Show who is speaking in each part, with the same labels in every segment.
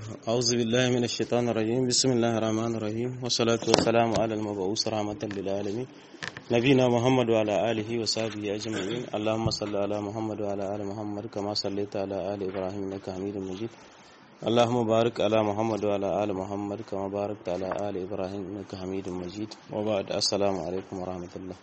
Speaker 1: أعوذ بالله من الشيطان الرجيم بسم الله الرحمن الرحيم والصلاة والسلام على المبعوث رحمة للعالمين نبينا محمد وعلى آله وصحبه أجمعين اللهم صل على محمد وعلى آل محمد كما صليت على آل إبراهيم إنك حميد مجيد اللهم بارك على محمد وعلى آل محمد كما باركت على آل إبراهيم إنك حميد مجيد وبعد السلام عليكم ورحمة الله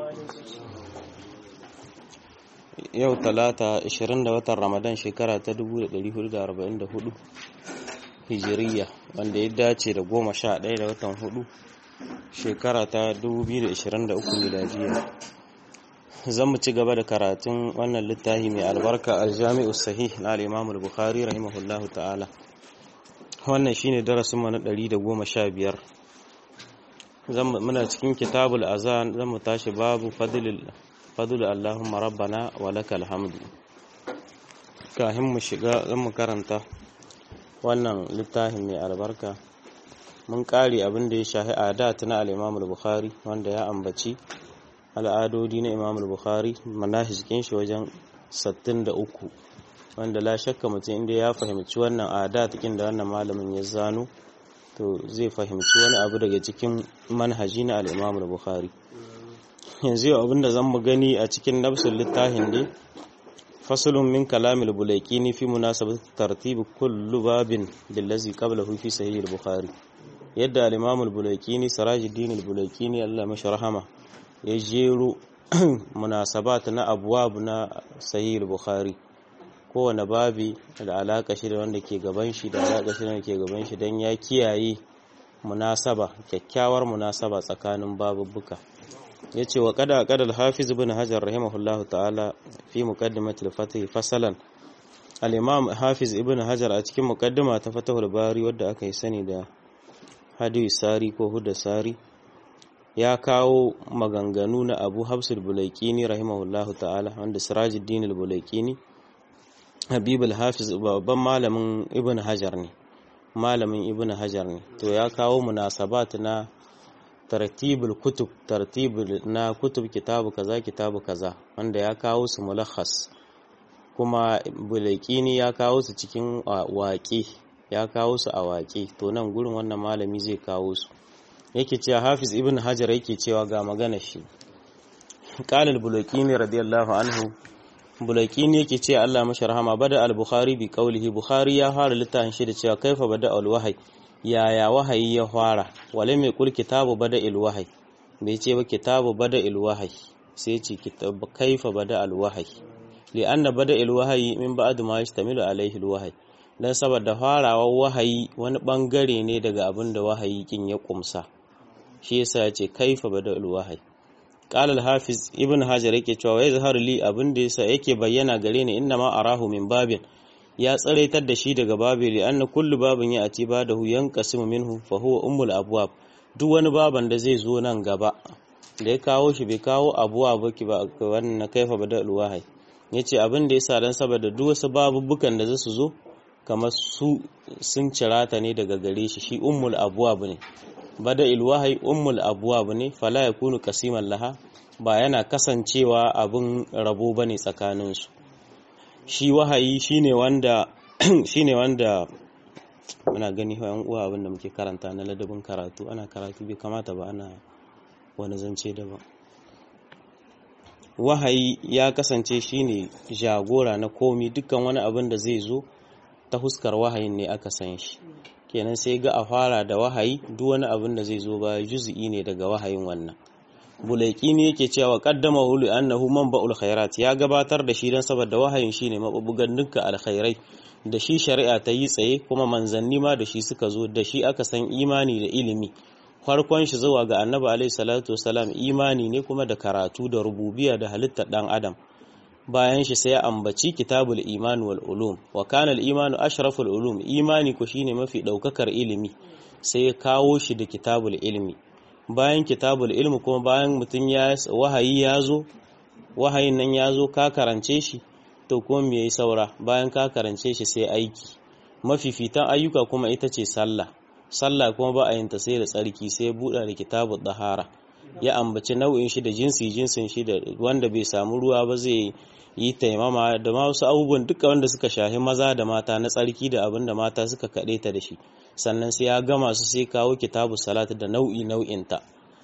Speaker 1: yau talata 20 da watan ramadan shekara ta 1444 hijiriya wanda ya dace da goma sha ɗaya da watan hudu shekara ta 2023 miladiya zan mu ci gaba da karatun wannan littafi mai albarka aljami'u sahih na al-imam al-bukhari rahimahullahu ta'ala wannan shine darasin mu na 115 zan muna cikin kitabul azan zan mu tashi babu fadlil fadlu Allahumma rabbana wa lakal hamdu kahin mu shiga zan mu karanta wannan littafin mai albarka mun kare abin da ya shahi adat na al-Imam al-Bukhari wanda ya ambaci al'adodi na Imam al-Bukhari manahijikin shi wajen 63 wanda la shakka mutum inda ya fahimci wannan adat kin da wannan malamin ya zano to zai fahimci wani abu daga cikin manhaji na al-Imam al-Bukhari yanzu yau abinda zan mu gani a cikin nafsul littafin ne fasulun min kalamil bulaikini fi munasabat tartib kullu babin billazi qablahu fi sahih al-bukhari yadda al-imam al-bulaikini sirajuddin al-bulaikini Allah mashi rahama ya jero munasabat na abwab na sahih al-bukhari kowane babi da alaka shi da wanda ke gaban shi da alaka shi da wanda ke gaban shi dan ya kiyaye munasaba kyakkyawar munasaba tsakanin babubbuka ya ce wa kada kada al-hafiz ibn hajar rahimahullahu ta'ala fi muqaddimatil fatih fasalan al-imam hafiz ibn hajar a cikin muqaddima ta fatahul bari wadda aka yi sani da hadi sari ko hudda sari ya kawo maganganu na abu hafsul bulaikini rahimahullahu ta'ala wanda sirajuddin al-bulaikini habib al-hafiz babban malamin ibn hajar ne malamin ibn hajar ne to ya kawo munasabat na tartibul kutub tartibul na kutub kitabu kaza kitabu kaza wanda ya kawo su mulakhas kuma bulaikini ya kawo su cikin waƙe ya kawo su a waƙe to nan gurin wannan malami zai kawo su yake cewa hafiz ibn hajar yake cewa ga magana shi qala al-bulaikini radiyallahu anhu bulaikini yake cewa Allah mashi rahama bada al-bukhari bi qawlihi bukhari ya fara littafin shi da cewa kaifa bada al-wahyi yaya wahayi ya fara wale mai kul kitabu bada ilwahai bai ce ba kitabu bada ilwahai sai ce kitabu kaifa bada alwahai li anna bada ilwahai min ba'd ma yastamilu alaihi alwahai dan saboda farawar wahayi wani bangare ne daga abin da wahayi kin ya kumsa shi yasa ya ce kaifa bada alwahai qala al-hafiz ibn hajar yake cewa ya zahar li abin da yasa yake bayyana gare ni inna ma arahu min babin ya tsaraitar da shi daga babili anna kullu babin ya ati ba da huyan kasimu minhu fa huwa ummul abwab duk wani baban da zai zo nan gaba da ya kawo shi bai kawo abuwa ba ki ba wannan kaifa bada alwahai yace abin da yasa dan saboda duk wasu babubukan da zasu zo kamar su sun cirata ne daga gare shi shi ummul abwab ne bada ilwahai ummul abwab ne fala yakunu kasiman laha ba yana kasancewa abin rabo bane tsakaninsu shi wahayi shine wanda shine wanda muna gani yan uwa abinda muke karanta na ladabin karatu ana karatu bai kamata ba ana wani zance daban wahayi ya kasance shine jagora na komi dukkan wani abin da zai zo ta huskar wahayin ne aka san shi kenan sai ga a fara da wahayi duk wani abin da zai zo ba juz'i ne daga wahayin wannan bulaiki ne yake cewa kaddama hulu annahu manba'ul khairat ya gabatar da shi dan saboda wahayin shine mabubugan dukkan alkhairai da shi shari'a ta yi tsaye kuma manzanni ma da shi suka zo da shi aka san imani da ilimi farkon shi zuwa ga annabi alaihi salatu wasalam imani ne kuma da karatu da rububiya da halittar dan adam bayan shi sai ya ambaci kitabul iman wal ulum wa kana al imanu ashraful ulum imani ko shine mafi daukakar ilimi sai ya kawo shi da kitabul ilmi bayan kitabul ilmi kuma bayan mutum ya wahayi ya zo wahayin nan ya zo ka karance shi to kuma me yayi saura bayan ka karance shi sai aiki mafifitan ayyuka kuma ita ce sallah sallah kuma ba a yin ta sai da tsarki sai ya buɗa da kitabul dahara ya ambaci nau'in shi da jinsi jinsin shi da wanda bai samu ruwa ba zai yi taimama da ma wasu abubuwan duka wanda suka shahi maza da mata na tsarki da abin da mata suka kaɗe ta da shi sannan sai ya gama su sai kawo kitabu salat da nau'i nau'inta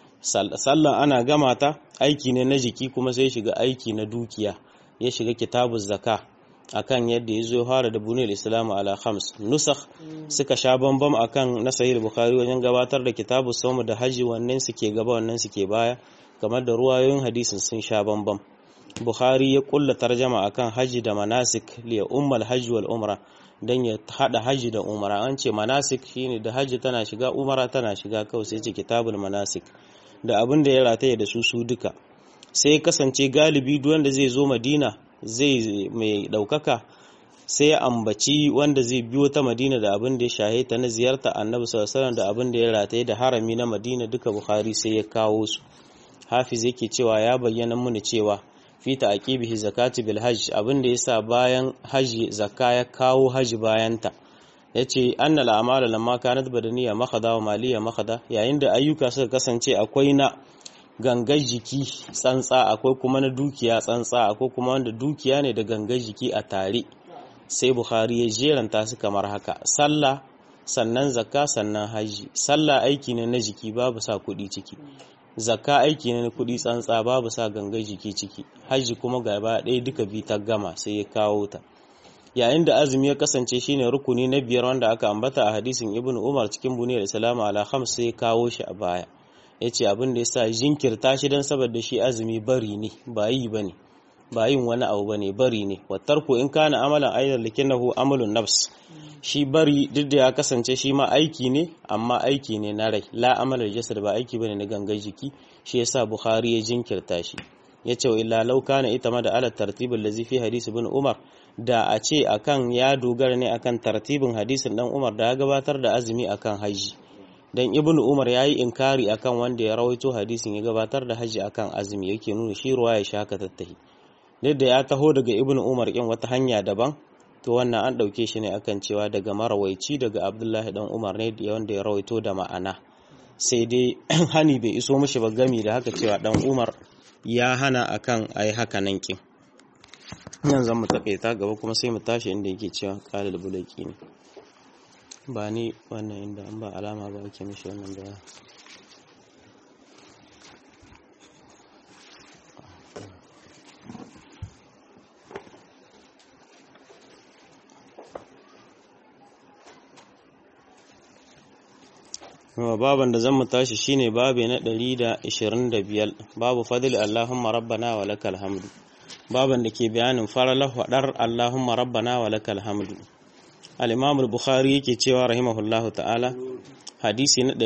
Speaker 1: sallan ana gama ta aiki ne na jiki kuma sai shiga aiki na dukiya ya shiga kitabu zaka akan yadda ya zo fara da buniyar islamu ala khams nusakh suka sha bambam akan na sahih bukhari wajen gabatar da kitabu sawmu da haji wannan suke gaba wannan suke baya kamar da ruwayoyin hadisin sun sha bambam bukhari ya kulla tarjama akan haji da manasik liya ummal hajji wal umra dan ya hada haji da umra an ce manasik shine da haji tana shiga umra tana shiga kawai sai ce kitabul manasik da abin da ya rataye da su su duka sai kasance galibi duk wanda zai zo madina zai mai daukaka sai ya ambaci wanda zai biyo ta madina da abin da ya shahe ta na ziyarta annabi sallallahu alaihi da abin da ya rataye da harami na madina duka bukhari sai ya kawo su hafiz yake cewa ya bayyana muni cewa fi ta'qibihi zakati bil hajj abin da yasa bayan haji zakka ya kawo haji bayanta yace anna al a'mal lamma kanat badaniya makhada wa maliya makhada yayin da ayyuka suka kasance akwai na gangar jiki tsantsa akwai kuma na dukiya tsantsa akwai kuma wanda dukiya ne da gangar jiki a tare sai bukhari ya jeranta su kamar haka sallah sannan zakka sannan haji sallah aiki ne na jiki babu sa kuɗi ciki zakka aiki ne na kuɗi tsantsa babu sa gangar jiki ciki haji kuma gaba ɗaya duka bi ta gama sai ya kawo ta yayin da azumi ya kasance shine rukuni na biyar wanda aka ambata a hadisin ibnu umar cikin buniyar islamu ala khams sai ya kawo shi a baya yace abin da yasa jinkirta shi dan saboda shi azumi bari ne ba yi bane ba yin wani abu bane bari ne wattarku in kana amalan aidan likinahu amalun nafs shi bari duk da ya kasance shi ma aiki ne amma aiki ne na rai la amalar jasad ba aiki bane na gangan jiki shi yasa bukhari ya jinkirta shi yace wa illa law kana ita ma da ala tartibul ladzi fi hadisi ibn umar da a ce akan ya dogara ne akan tartibin hadisin dan umar da ya gabatar da azumi akan haji dan ibn umar yayi inkari akan wanda ya rawaito hadisin ya gabatar da haji akan azumi yake nuna shi ruwa ya shaka tattahi da ya taho daga ibn umar kin wata hanya daban to wannan an ɗauke shi ne akan cewa daga marawaici daga abdullahi dan umar ne wanda ya rawaito da ma'ana sai dai hani bai iso mishi ba gami da haka cewa dan umar ya hana akan ai haka nan kin nan zan mu takaita gaba kuma sai mu tashi inda yake cewa qalil bulaki ne ba ni wannan inda an ba alama ba ake mishi wannan da baban da zan mu tashi shine babe na 125 babu fadil Allahumma rabbana wa lakal hamdu baban da ke bayanin faralah wadar Allahumma rabbana wa lakal hamdu al-Imam al-Bukhari yake cewa rahimahullahu ta'ala hadisi na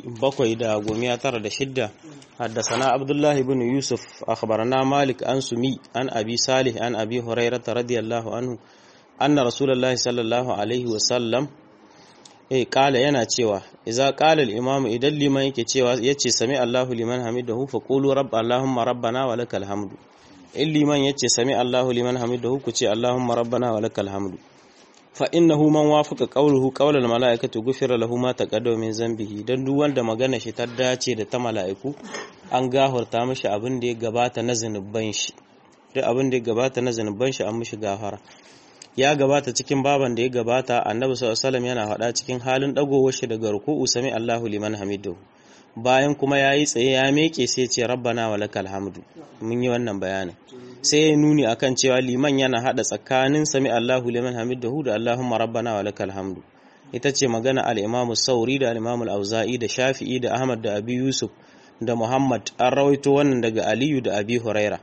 Speaker 1: 796 حدثنا عبد الله بن يوسف أخبرنا مالك عن سمي عن أبي صالح عن أبي هريرة رضي الله عنه أن رسول الله صلى الله عليه وسلم eh kala yana cewa idza qala al-imam idan liman yake cewa yace sami Allahu liman hamidahu fa qulu rabb allahumma rabbana wa lakal hamdu in liman yace sami Allahu liman hamidahu ku ce allahumma rabbana wa lakal hamdu fa innahu man wafaqa qawluhu qawla al-mala'ikati ghufira lahu ma taqaddama min zambihi dan duk wanda magana shi ta dace da ta mala'iku an gahurta mishi abin da ya gabata na zanuban shi duk abin da ya gabata na zanuban shi an mishi gafara ya gabata cikin baban da ya gabata annabi sallallahu alaihi yana faɗa cikin halin dagowar shi daga ruku'u sami Allahu liman hamidu bayan kuma yayi tsaye ya meke sai ce rabbana wa lakal hamdu mun yi wannan bayanin sai ya nuni akan cewa liman yana hada tsakanin sami Allahu liman hamidu da Allahumma rabbana wa lakal hamdu ita ce magana al-Imam Sauri da al-Imam Al-Auza'i da Shafi'i da Ahmad da Abi Yusuf da Muhammad an rawaito wannan daga Aliyu da Abi Huraira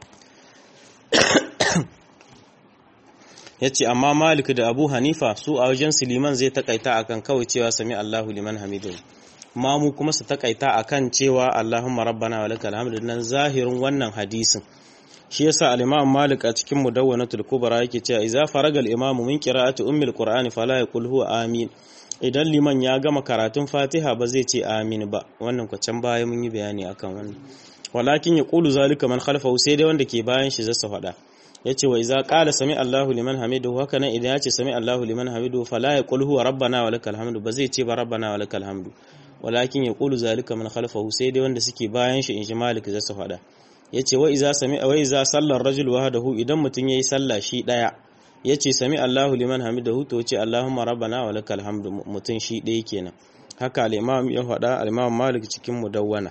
Speaker 1: ya ce amma malik da abu hanifa su a wajen liman zai takaita akan kawai cewa sami allahu liman hamidu mamu kuma su takaita akan cewa allahumma rabbana wa lakal hamdu nan zahirin wannan hadisin shi yasa al-imam malik a cikin mudawwanatul kubra yake cewa idza faraga al-imam min qira'ati ummil qur'ani fala yaqul huwa amin idan liman ya gama karatun fatiha ba zai ce amin ba wannan kwacan baya mun yi bayani akan wannan walakin yaqulu zalika man khalfahu sai dai wanda ke bayan shi zai faɗa yace wa iza qala sami Allahu liman hamidu haka nan idan yace sami Allahu liman hamidu fala yaqul huwa rabbana wa lakal hamdu ba zai ce ba rabbana wa lakal hamdu walakin yaqulu zalika man khalfahu sai dai wanda suke bayan shi in shi malik zai su fada yace wa iza sami wa iza sallar rajul wahdahu idan mutun yayi sallah shi daya yace sami Allahu liman hamidahu to yace Allahumma rabbana wa lakal hamdu mutun shi daya kenan haka al-imam ya faɗa al-imam Malik cikin mudawwana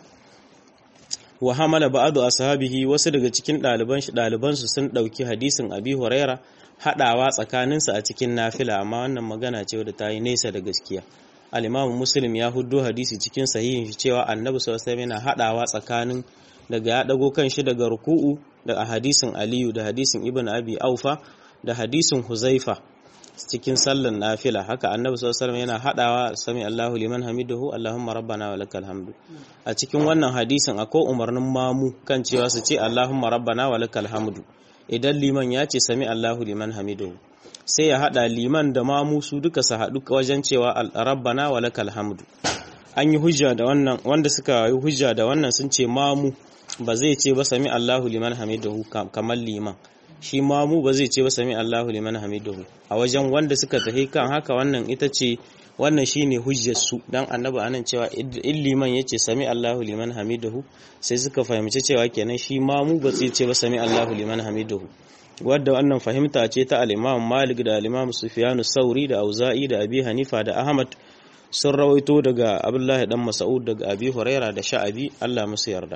Speaker 1: wa hamala ba'du ashabihi wasu daga cikin ɗaliban shi ɗaliban su sun ɗauki hadisin Abi Huraira haɗawa tsakaninsa a cikin nafila amma wannan magana ce wadda ta yi nesa da gaskiya al-Imam Muslim ya huddo hadisi cikin sahihin shi cewa Annabi sallallahu alaihi yana haɗawa tsakanin daga ya dago kan shi daga ruku'u da hadisin Aliyu da hadisin Ibn Abi Aufa da hadisin Huzaifa cikin sallan nafila haka annabi sallallahu alaihi yana hadawa sami Allahu liman hamidahu Allahumma rabbana wa lakal hamdu a cikin wannan hadisin akwai umarnin mamu kan cewa su ce Allahumma rabbana wa lakal hamdu idan liman ya ce sami Allahu liman hamidahu sai ya hada liman da mamu su duka su hadu wajen cewa rabbana wa lakal hamdu an yi hujja da wannan wanda suka yi hujja da wannan sun ce mamu ba zai ce ba sami Allahu liman hamidahu kamar liman shi ma mu ba zai ce ba sami Allahu liman hamidahu a wajen wanda suka tafi kan haka wannan ita ce wannan shine hujjar su dan annabi anan cewa in liman yace sami Allahu liman hamidahu sai suka fahimci cewa kenan shi ma mu ba zai ce ba sami Allahu liman hamidahu wadda wannan fahimta ce ta al-Imam Malik da al-Imam Sufyan sauri da Auza'i da Abi Hanifa da Ahmad sun rawaito daga Abdullahi dan Mas'ud daga Abi Huraira da Sha'abi Allah musu yarda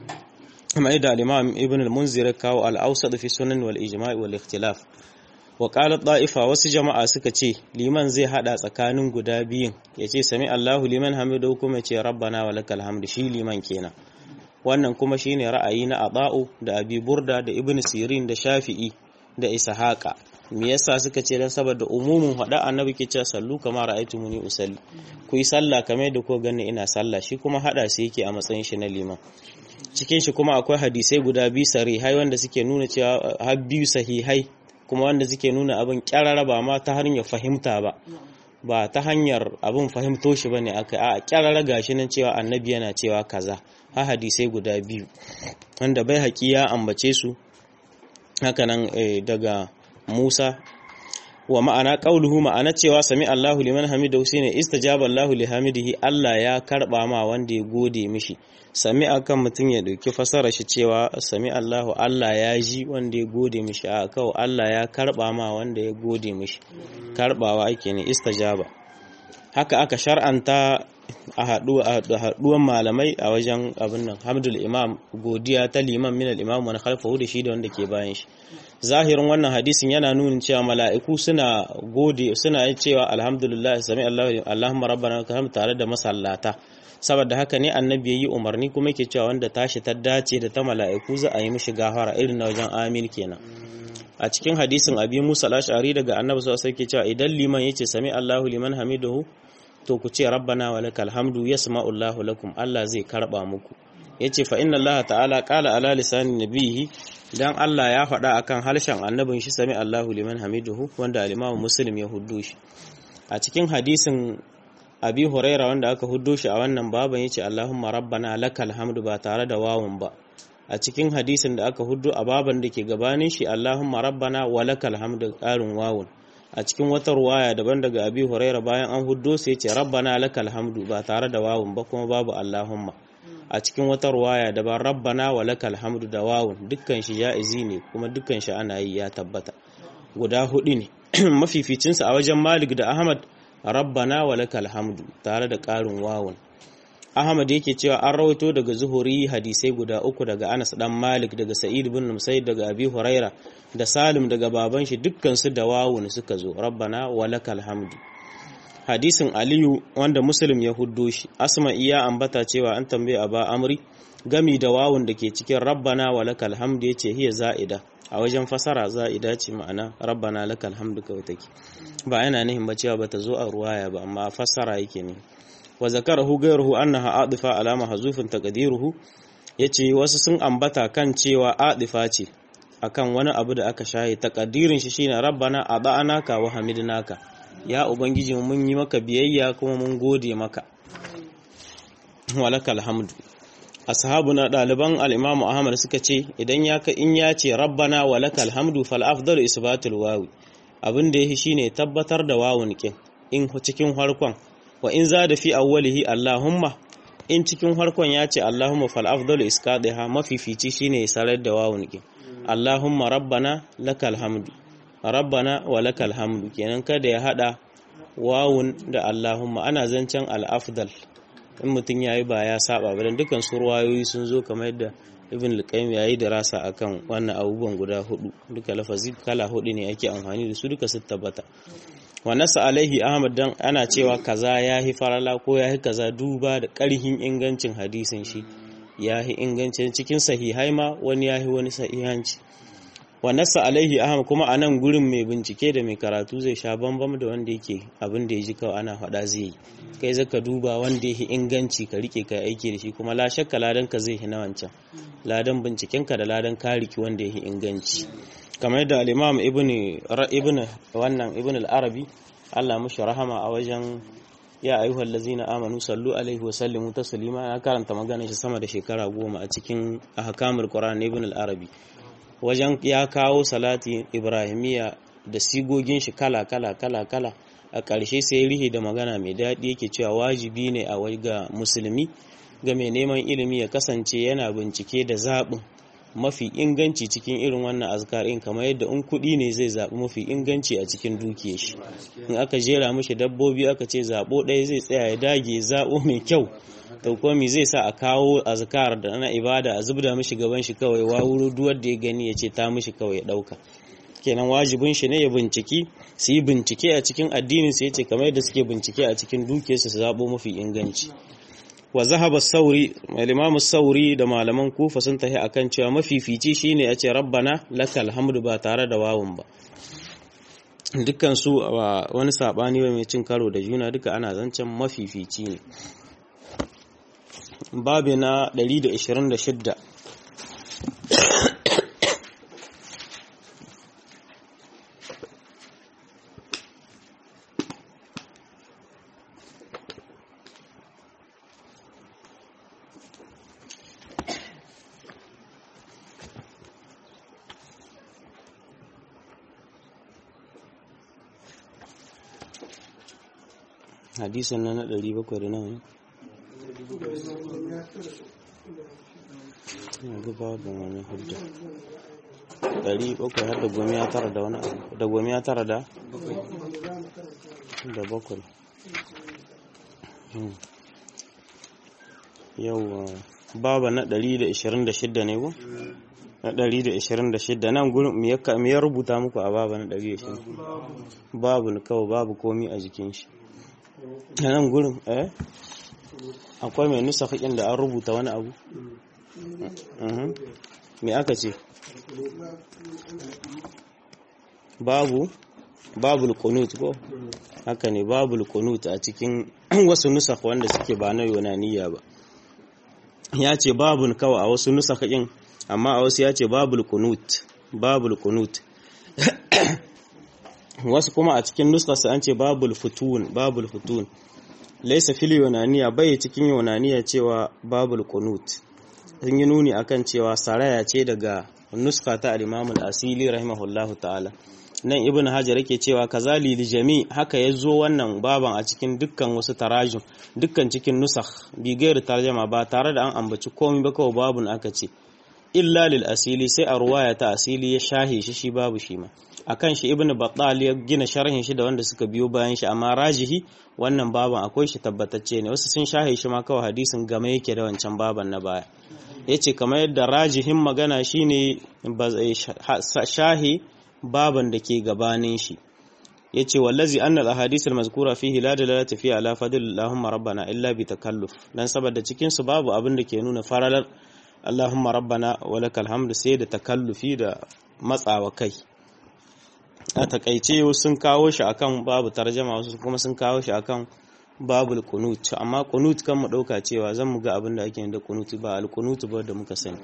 Speaker 1: كما يدعى الإمام ابن المنذر كاو الأوسط في السنن والإجماع والاختلاف وقال الطائفة wasu jama'a suka ce liman zai hada tsakanin guda biyun yace sami Allahu liman hamidu kuma ce rabbana wa lakal hamdu shi liman kenan wannan kuma shine ra'ayi na Aba'u da Abi Burda da Ibn Sirin da Shafi'i da Ishaqa me yasa suka ce dan saboda umumin hada annabi ke cewa sallu kama ra'aytumuni usalli ku yi sallah kamar da ko gani ina sallah shi kuma hada sai yake a matsayin shi na liman cikin shi kuma akwai hadisai guda biyu sahihai wanda suke nuna cewa har biyu sahihai kuma wanda suke nuna abin kyarara ba ma ta hanyar fahimta ba ba ta hanyar abin fahimto shi bane aka a kyarara gashi nan cewa annabi yana cewa kaza ha hadisai guda biyu wanda bai haƙi ya ambace su hakanan daga Musa wa ma'ana qauluhu ma'ana cewa sami Allahu liman hamidahu shine istajaba Allahu li hamidihi Allah ya karba ma wanda ya gode mishi sami akan mutum ya dauki fasara shi cewa sami Allahu Allah ya ji wanda ya gode mishi a kawo Allah ya karba ma wanda ya gode mishi karbawa ake ne istajaba haka aka shar'anta a haduwan malamai a wajen abin nan hamdul imam godiya ta liman min al imam wani khalfahu da shi da wanda ke bayan shi zahirin wannan hadisin yana nuna cewa mala'iku suna gode suna cewa alhamdulillah sami Allahu Allahumma rabbana lakal tare da masallata saboda haka ne annabi yayi umarni kuma yake cewa wanda tashi ta dace da ta mala'iku za a yi mishi gafara irin na wajen amin kenan a cikin hadisin abi Musa al-Ash'ari daga annabi sallallahu alaihi wasallam cewa idan liman yace sami Allahu liman hamidahu to ku ce rabbana wa lakal hamdu yasma'u Allahu lakum Allah zai karba muku yace fa inna Allah ta'ala qala ala lisani nabihi dan Allah ya faɗa akan harshen annabin shi sami Allahu liman hamiduhu wanda al-Imam Muslim ya huddo shi a cikin hadisin Abi Huraira wanda aka huddo shi a wannan baban yace Allahumma rabbana lakal hamdu ba tare da wawun ba a cikin hadisin da aka huddo a baban da ke gabanin shi Allahumma rabbana wa lakal hamdu ƙarin wawun a cikin wata ruwaya daban daga Abi Huraira bayan an huddo sai yace rabbana lakal hamdu ba tare da wawun ba kuma babu Allahumma a cikin wata ruwaya daban rabbana wa lakal hamdu da wawun dukkan shi ja'izi ne kuma dukkan shi ana yi ya tabbata guda hudu ne mafificinsa a wajen Malik da Ahmad rabbana wa lakal hamdu tare da ƙarin wawun Ahmad yake cewa an rawaito daga Zuhuri hadisai guda uku daga Anas dan Malik daga Sa'id bin Musayyib daga Abi Huraira da Salim daga baban shi dukkan su da wawun suka zo rabbana wa lakal hamdu hadisin aliyu wanda muslim ya huddo shi asma iya ambata cewa an tambaye aba amri gami da wawun da ke cikin rabbana wa lakal hamdu yace hiya za'ida a wajen fasara za'ida ce ma'ana rabbana lakal hamdu kawai take ba yana nihin ba cewa bata zo a ruwaya ba amma fasara yake ne wa zakarahu ghayruhu annaha adifa alama hazufin taqdiruhu yace wasu sun ambata kan cewa adifa ce akan wani abu da aka shaye takadirin shi shine rabbana ada'anaka wa hamidnaka ya ubangiji mun yi maka biyayya kuma mun gode maka walakal hamdu ashabuna daliban al-imamu ahmad suka ce idan ya ka in ya ce rabbana walakal hamdu fal afdalu isbatul wawi abin da yake shine tabbatar da wawun kin in cikin harkon wa in za da fi awwalihi allahumma in cikin harkon ya ce Allahumma fal afdalu isqadiha mafifici shine ya sarar da wawun ki Allahumma rabbana lakal hamdu rabbana wa lakal hamdu kenan kada ya hada wawun da Allahumma ana zancen al-afdal in mutum yayi ba ya saba ba dan dukan su ruwayoyi sun zo kamar yadda Ibn al-Qayyim yayi dirasa akan wannan abubuwan guda hudu duka lafazi kala hudu ne ake amfani da su duka su tabbata wa nasa alaihi Ahmad dan ana cewa kaza yahi farala ko yahi kaza duba da karhin ingancin hadisin shi yahi ingancin cikin sahihai ma wani yahi wani sahihanci wa nasa alaihi ahmad kuma a nan gurin mai bincike da mai karatu zai sha bambam da wanda yake abin da ya ji kawai ana faɗa zai yi kai zaka duba wanda yake inganci ka rike ka aiki da shi kuma la shakka ladan ka zai hina wancan ladan binciken ka da ladan ka riki wanda yake inganci kamar da al-imam ibn ibn wannan ibn al-arabi Allah mushi rahama a wajen ya ayyuhal ladzina amanu sallu alaihi wa sallimu taslima ya karanta magana shi sama da shekara goma a cikin ahkamul qur'an ibn al-arabi wajen ya kawo salati ibrahimiya da sigogin shi kala kala kala kala a ƙarshe sai rihi da magana mai daɗi yake cewa wajibi ne a wai ga musulmi ga mai neman ilimi ya kasance yana bincike da zaɓin mafi inganci cikin irin wannan azkarin kamar yadda in kuɗi ne zai zaɓi mafi inganci a cikin dukiyar shi in aka jera mishi dabbobi aka ce zaɓo ɗaya zai tsaya ya dage zaɓo mai kyau to kuma zai sa a kawo azkar da ana ibada a zubda mishi gaban shi kawai wawuro duwar da ya gani ya ce ta mishi kawai ya ɗauka kenan wajibin shi ne ya binciki su yi bincike a cikin addinin su yace kamar yadda suke bincike a cikin dukiyarsu su zaɓo mafi inganci wa zahaba sauri imamu sauri da malaman kufa sun tafi akan cewa mafifici shine ya ce rabbana lakal hamdu ba tare da wawun ba dukkan su wani sabani mai cin karo da juna duka ana zancen mafifici ne babi na 126 hadisan na na 700 da nawa ne yanzu babu wani hujja ɗari bakwai har da gomiya tara da wani abu da gomiya tara da da bakwai yau baba na ɗari da ishirin da shidda ne ko na ɗari da ishirin da shidda nan gurin me ya rubuta muku a baba na ɗari da ishirin babu kawai babu komi a jikin shi a nan gurin eh akwai mai nusa haƙin da an rubuta wani abu me aka ce babu babul kunut ko haka ne babul kunut a cikin wasu nusakh wanda suke ba na yunaniya ba ya ce babun kawai a wasu nusakh din amma a wasu ya ce babul kunut babul kunut wasu kuma a cikin nuskarsa an ce babul futun babul futun laisa fil yunaniya bai cikin yunaniya cewa babul kunut sun yi nuni akan cewa saraya ce daga nuska ta al-imam al-asili rahimahullahu ta'ala nan ibn hajar yake cewa kazali li jami haka yazo wannan baban a cikin dukkan wasu tarajum dukkan cikin nusakh bi gairi tarjama ba tare da an ambaci komai ba kawai babun aka ce illa lil asili sai a ruwaya ta asili ya shahe shi shi babu shi ma akan shi ibnu battal ya gina sharhin shi da wanda suka biyo bayan shi amma rajihi wannan baban akwai shi tabbatacce ne wasu sun shahe shi ma kawai hadisin game yake da wancan baban na baya yace kamar yadda rajihin magana shine shahi baban da ke gabanin shi yace wallazi anna al-ahadith al-mazkura fihi la dalalata fi ala fadl allahumma rabbana illa bi takalluf dan saboda cikin su babu abin da ke nuna faralar allahumma rabbana wa lakal hamdu sai da takallufi da matsawa kai a takaice sun kawo shi akan babu tarjama wasu kuma sun kawo shi akan babul kunut amma kunut kan mu dauka cewa zan mu ga abin da ake da kunut ba al kunut ba da muka sani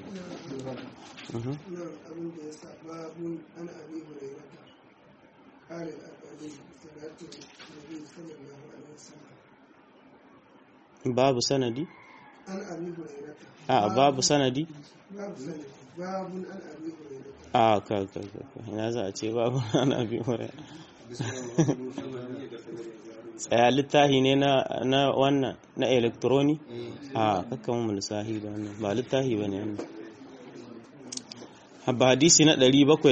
Speaker 1: babu sanadi a babu sanadi
Speaker 2: babu sanadi babu an abi hurairah
Speaker 1: a ka ka ka ina za a ce babu an abi hurairah tsaya littahi ne na na wannan na electroni a kakkan mu lissahi ba wannan ba littahi bane wannan habba hadisi na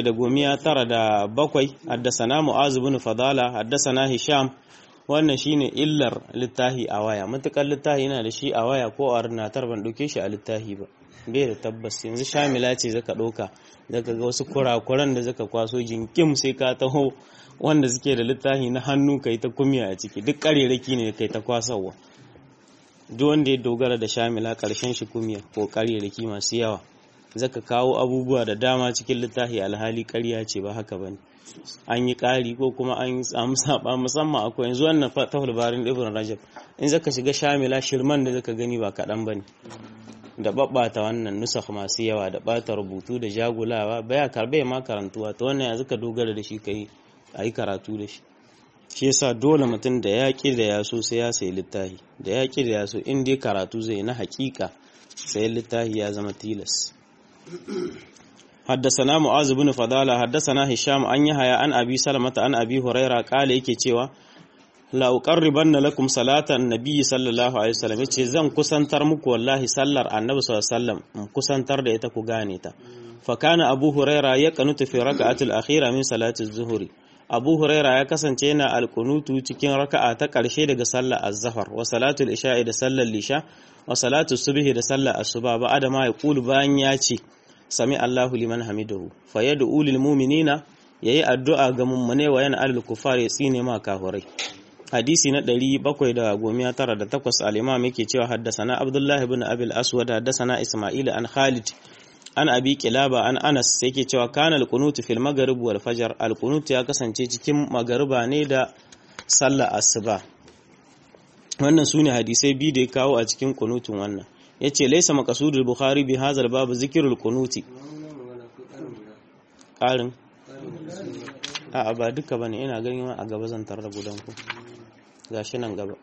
Speaker 1: 797 haddasana mu'az ibn fadala haddasana hisham wannan shine illar littahi a waya matukar littahi yana da shi a waya ko a rinatar ban dauke shi a littahi ba bai da tabbas yanzu shamila ce zaka ɗauka zaka ga wasu kurakuran da zaka kwaso jinkim sai ka taho wanda suke da littafi na hannu kai ta kumiya a ciki duk ƙarerake ne kai ta kwasawa duk wanda ya dogara da shamila ƙarshen shi kumiya ko ƙarerake masu yawa zaka kawo abubuwa da dama cikin littafi alhali ƙarya ce ba haka bane an yi ƙari ko kuma an samu saba musamman akwai yanzu wannan fatahul barin ibn rajab in zaka shiga shamila shirman da zaka gani ba kaɗan bane da babbata wannan nusakh masu yawa da bata rubutu da jagulawa baya karbe ma karantuwa to wannan yanzu ka dogara da shi kai ayi karatu da shi shi yasa dole mutum da yaƙi da ya so sai ya sayi littafi da yaƙi da ya so in dai karatu zai na haƙiƙa sai littafi ya zama tilas حدثنا معاذ بن فضالة حدثنا هشام أن يحيى عن أبي سلمة عن أبي هريرة قال yake cewa la uqarribanna lakum salatan nabiy sallallahu alaihi wasallam yace zan kusantar muku wallahi sallar annabi sallallahu alaihi wasallam kusantar da ita ku gane ta fa kana abu huraira ya kanutu fi raka'atil akhira min salati az-zuhri abu huraira ya kasance yana alkunutu cikin raka'a ta karshe daga sallar az-zuhr wa salatul isha'i da sallar lisha wa salatu subhi da sallar asuba ba adama ya kulu bayan ya ce sami Allahu liman hamidahu fa yad'u lil mu'minina yayi addu'a ga mummune wa yana alil kufar ya tsine ma kafirai hadisi na 798 al-imam yake cewa haddasana abdullahi ibn abil aswad haddasana isma'il an khalid an abi kilaba an anas yake cewa kana al-qunut fil maghrib wal fajr al-qunut ya kasance cikin magariba ne da sallar asuba wannan sune hadisai biyu da ya kawo a cikin qunutun wannan yace laysa maqsudul bukhari bi hadha al-bab zikrul qunuti ƙarin a'a ba duka bane ina ganin a gaba zan tarar gudan ku gashi nan gaba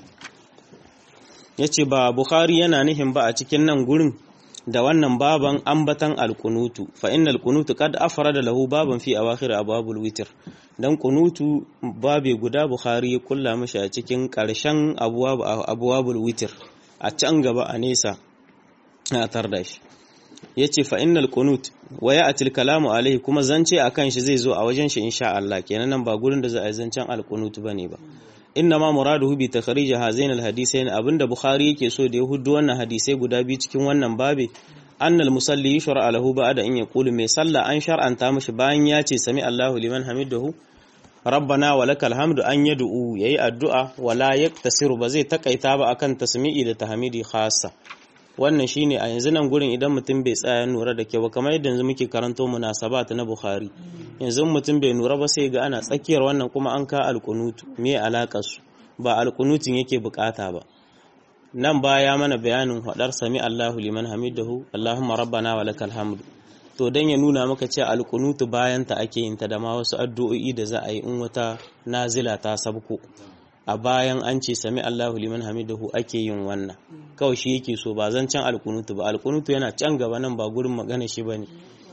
Speaker 1: yace ba bukhari yana nihin ba a cikin nan gurin da wannan baban ambatan alkunutu fa innal kunutu qad afrada lahu baban fi awakhir ababul witr dan kunutu babe guda bukhari ya kulla mishi a cikin karshen abwabul witr a can gaba a nesa a tarda shi yace fa innal qunut wa ya'til kalamu alaihi kuma zance akan shi zai zo a wajen shi insha Allah kenan nan ba gurin da za a yi zancen alqunut bane ba inna ma muraduhu bi takhrij hazain alhadisain abinda bukhari yake so da ya hudu wannan hadisai guda biyu cikin wannan babe annal musalli yushr'a lahu ba'da in yaqulu mai sallah an shar'anta mishi bayan ya ce sami Allahu liman hamidahu rabbana wa lakal hamdu an yad'u yayi addu'a wala yaktasiru ba zai takaita ba akan tasmi'i da tahmidi khassa wannan shine a yanzu nan gurin idan mutum bai tsaya nura da kyau kamar yadda yanzu muke karanto munasabat na Bukhari yanzu mutum bai nura ba sai ga ana tsakiyar wannan kuma an ka alkunutu me alakar su ba alkunutin yake bukata ba nan baya mana bayanin hadar sami Allahu liman hamidahu Allahumma rabbana wa lakal hamdu to dan ya nuna maka cewa alkunutu bayan ta ake yin ta da ma wasu addu'o'i da za a yi in wata nazila ta sabko a bayan an ce sami Allahu liman hamidahu ake yin wannan kawai shi yake so ba zan can alkunutu ba alkunutu yana can gaba nan ba gurin magana shi bane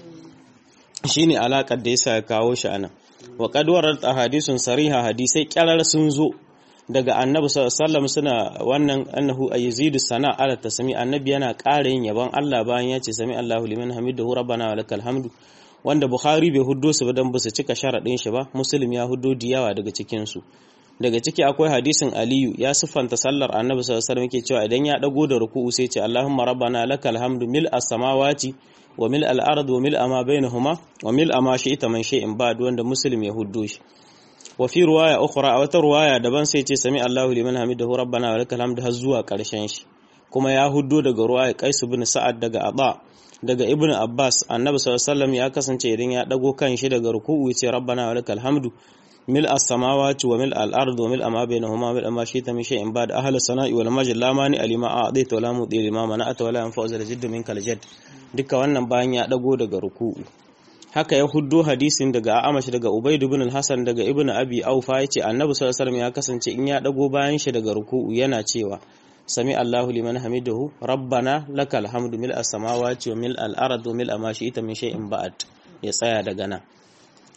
Speaker 1: shine alakar da yasa ya kawo shi anan wa qad warat ahadithun sariha hadisai kyarar sun zo daga annabi sallallahu suna wannan annahu ayzidu sana ala tasmi annabi yana ƙara yin yabon Allah bayan ya ce sami Allahu liman hamidahu rabbana wa lakal hamdu wanda bukhari bai huddo su ba dan ba su cika sharadin shi ba muslim ya huddo diyawa daga cikin su daga ciki akwai hadisin aliyu ya siffanta sallar annabi sallallahu alaihi yake cewa idan ya dago da ruku'u sai ce allahumma rabbana lakal hamdu mil as-samawati wa mil al-ard wa mil ma bainahuma wa mil ma shi'ta man shay'in ba'd wanda muslim ya huddo shi wa fi riwaya ukhra a wata riwaya daban sai ce sami allahu liman hamidahu rabbana wa lakal hamdu har zuwa karshen shi kuma ya huddo daga riwaya qais ibn sa'ad daga aba daga ibn abbas annabi sallallahu alaihi ya kasance idan ya dago kan shi daga ruku'u ya ce rabbana wa lakal hamdu ملء السماوات وملء الأرض وملء ما بينهما وملء ما شئت من شيء بعد أهل السناء والمجد لا مانع لما أعطيت ولا مضي لما منعت ولا ينفع ذا الجد منك الجد duka wannan bayan ya dago daga ruku'u haka ya huddo hadisin daga Amash daga Ubayd ibn al-Hasan daga Ibn Abi Aufa yace Annabi sallallahu alaihi wasallam ya kasance in ya dago bayan shi daga ruku'u yana cewa sami Allahu liman hamidahu rabbana lakal hamdu mil as-samawati wa mil al-ardi wa mil ma shi'ta min shay'in ba'd ya tsaya daga nan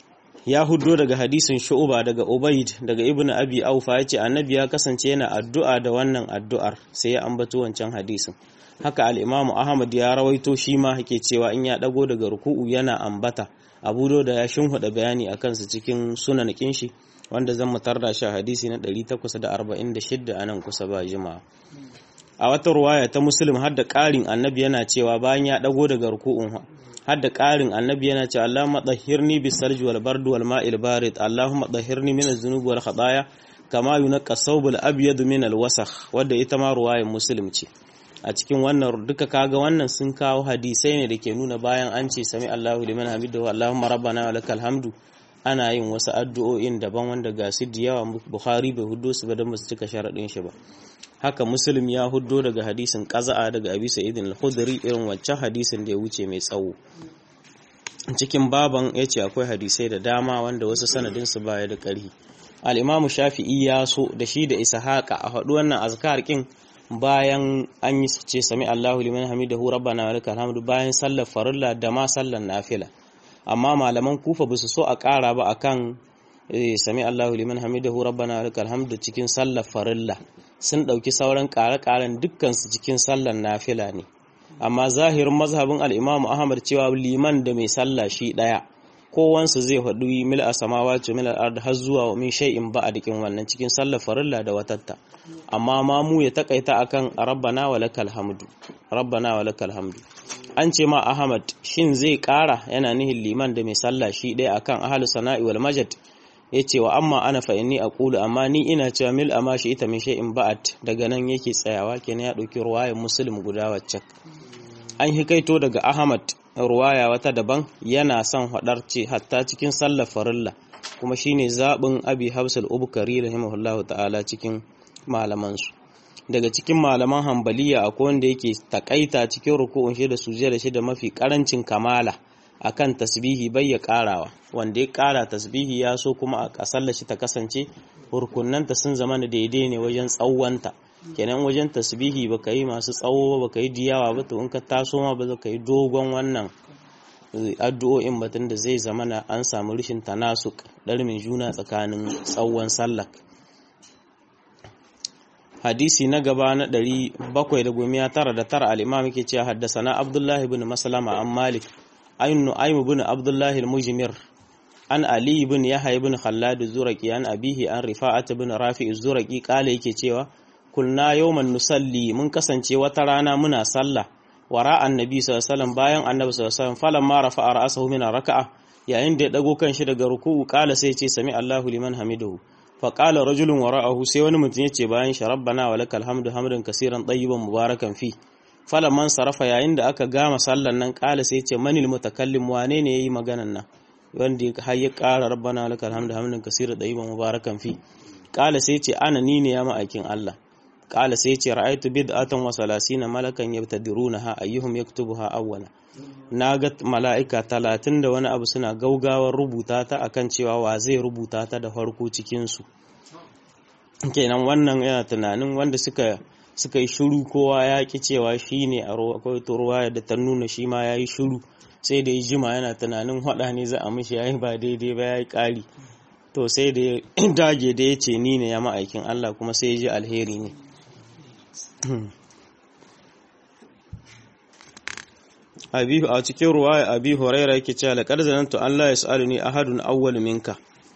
Speaker 1: ya huddo daga hadisin shu'uba daga ubaid daga ibn abi aufa yace annabi ya kasance yana addu'a da wannan addu'ar sai ya ambato wancan hadisin haka al-imam ahmad ya rawaito shi ma yake cewa in ya dago daga ruku'u yana ambata abu da ya shinhuda bayani akan su cikin sunan shi wanda zan mutar da shi hadisi na 846 anan kusa ba jima'a a wata ruwaya ta muslim har da ƙarin annabi yana cewa bayan ya dago daga ruku'un har da ƙarin annabi yana cewa Allahumma tahhirni bis salji wal bardu wal ma'il barid Allahumma tahhirni min az-zunubi wal khataaya kama yunqqa thawbul abyad min al wasakh wadda ita ma ruwayar muslim ce a cikin wannan duka kaga wannan sun kawo hadisai ne da ke nuna bayan an ce sami Allahu liman hamidahu Allahumma rabbana wa lakal hamdu ana yin wasu addu'o'in daban wanda ga su da yawa Bukhari bai huddo su ba don ba su cika sharaɗin shi ba haka muslim ya huddo daga hadisin qaza'a daga abi sa'id al-khudri irin wancan hadisin da ya wuce mai tsawo cikin baban yace akwai hadisai da dama wanda wasu sanadin su baya da ƙarfi al-imamu shafi'i ya so da shi da ishaqa a faɗi wannan azkar kin bayan an yi ce sami Allahu liman hamidahu rabbana wa lakal hamdu bayan sallar farilla da ma sallar nafila amma malaman kufa ba su so a ƙara ba akan sami Allahu liman hamidahu rabbana wa lakal hamdu cikin sallar farilla sun ɗauki sauran ƙare-ƙaren dukkansu cikin sallar nafila ne amma zahirin mazhabin al'imamu ahmad cewa liman da mai sallah shi ɗaya kowansu zai haɗu mil a samawa ce mil al'ad har zuwa min shay'in ba a dikin wannan cikin sallar farilla da watatta amma mamu ya takaita akan rabbana wa lakal hamdu rabbana wa lakal hamdu an ce ma ahmad shin zai ƙara yana nihin liman da mai sallah shi ɗaya akan ahlus sana'i wal majad ya ce wa amma ana fa inni aqulu amma ni ina cewa mil amma shi ita min shay'in ba'at daga nan yake tsayawa kenan ya dauki ruwayar muslim guda wacce an hikaito daga ahmad ruwaya wata daban yana son hadar ce hatta cikin sallar farilla kuma shine zabin abi habsul ubkari rahimahullahu ta'ala cikin malaman su daga cikin malaman hambaliya akwai wanda yake takaita cikin ruku'un shi da sujjada shi da mafi karancin kamala akan tasbihi bai ya karawa wanda ya kara tasbihi ya so kuma a sallar shi ta kasance rukunanta sun zama da daidai ne wajen tsawonta kenan wajen tasbihi baka yi masu tsawo ba baka yi diyawa ba to in ka taso ma ba ka yi dogon wannan addu'o'in batun da zai zama na an samu rishin tanasuk ɗarmin juna tsakanin tsawon sallar hadisi na gaba na 799 al-imam yake cewa haddasa na abdullahi ibn maslama an malik ayin nu'aym ibn abdullah al-mujmir an ali ibn yahya ibn khallad az-zuraqi an abihi an rifa'at ibn rafi az-zuraqi kale yake cewa kulna yawman nusalli mun kasance wata rana muna sallah wara annabi sallallahu alaihi wasallam bayan annabi sallallahu alaihi wasallam falamma rafa'a ra'sahu min raka'a yayin da ya dago kanshi daga ruku'u kala sai ya ce sami Allahu liman hamidahu fa qala rajulun wara'ahu sai wani mutum yace bayan shi rabbana wa lakal hamdu hamdan kaseeran tayyiban mubarakan fi man sarafa yayin da aka gama sallan nan kala sai ce manil mutakallim wane ne yayi maganan nan wanda har ya kara rabbana lakal hamdu hamdan kaseera dayiban mubarakan fi kala sai ce ana ni ne ya ma'aikin Allah kala sai ce ra'aytu bid'atan wa salasina malakan yabtadirunaha ayyuhum yaktubuha awwala naga mala'ika talatin da wani abu suna gaugawar rubuta ta akan cewa wa zai rubuta ta da farko cikin su kenan wannan yana tunanin wanda suka suka yi shuru kowa ya ki cewa shi ne a akwai ruwa da ta nuna shi ma ya yi shuru sai da ya jima yana tunanin haɗa ne za a mishi ya yi ba daidai ba ya yi ƙari to sai da ya dage da ya ce ni ne ya ma'aikin Allah kuma sai ya ji alheri ne abihu a cikin ruwa abi huraira yake cewa laqad zanantu Allah yas'aluni ahadun awwal minka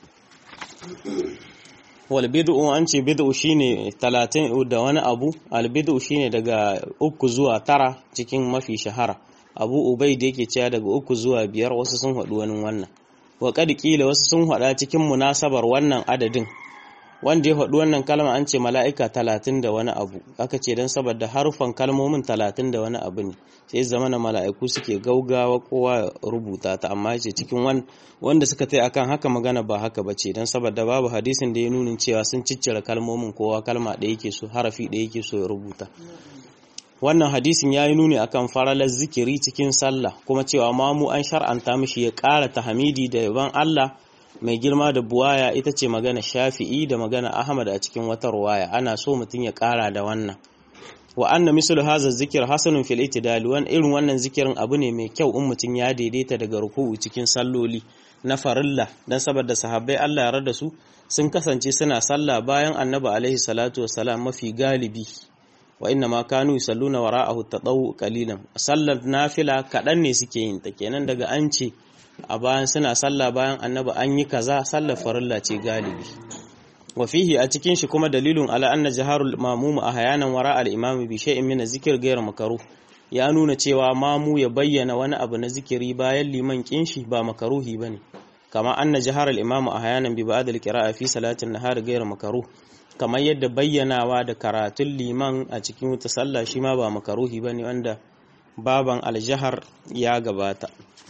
Speaker 1: wal bid'u an ce bid'u shine 30 da wani abu al bid'u shine daga uku zuwa tara cikin mafi shahara abu ubaid yake cewa daga uku zuwa biyar wasu sun haɗu wani wannan wa kad kila wasu sun haɗa cikin munasabar wannan adadin wanda ya faɗi wannan kalma an ce mala'ika talatin da wani abu aka ce don saboda harufan kalmomin talatin da wani abu ne sai zama na mala'iku suke gaugawa kowa rubuta ta amma ce cikin wanda suka tai akan haka magana ba haka ba ce don saboda babu hadisin da ya nunin cewa sun ciccire kalmomin kowa kalma da yake so harafi da yake so ya rubuta wannan hadisin ya yi nuni akan faralar zikiri cikin sallah kuma cewa mamu an shar'anta mishi ya ƙara tahmidi da yaban Allah mai girma da buwaya ita ce magana shafi'i da magana ahmad a cikin wata ruwaya ana so mutum ya kara da wannan wa anna mislu hadha zikir hasanun fil itidal wan irin wannan zikirin abu ne mai kyau in mutum ya daidaita daga ruku'u cikin salloli na farilla dan saboda sahabbai Allah ya rada su sun kasance suna sallah bayan annabi alaihi salatu wassalam mafi galibi wa inna ma kanu yusalluna wara'ahu tadawu qalilan sallar nafila kadan ne suke yin ta kenan daga an ce a bayan suna sallah bayan annabi an yi kaza sallar farilla ce galibi wa fihi a cikin shi kuma dalilun ala anna jaharul mamum ahyanan wara al imam bi shay'in min zikr ghayr makruh ya nuna cewa mamu ya bayyana wani abu na zikiri bayan liman kin shi ba makaruhi bane kama anna jahar al imam ahyanan bi ba'd al qira'a fi salatin nahar ghayr makruh kamar yadda bayyanawa da karatun liman a cikin wata sallah shi ma ba makaruhi bane wanda baban aljahar ya gabata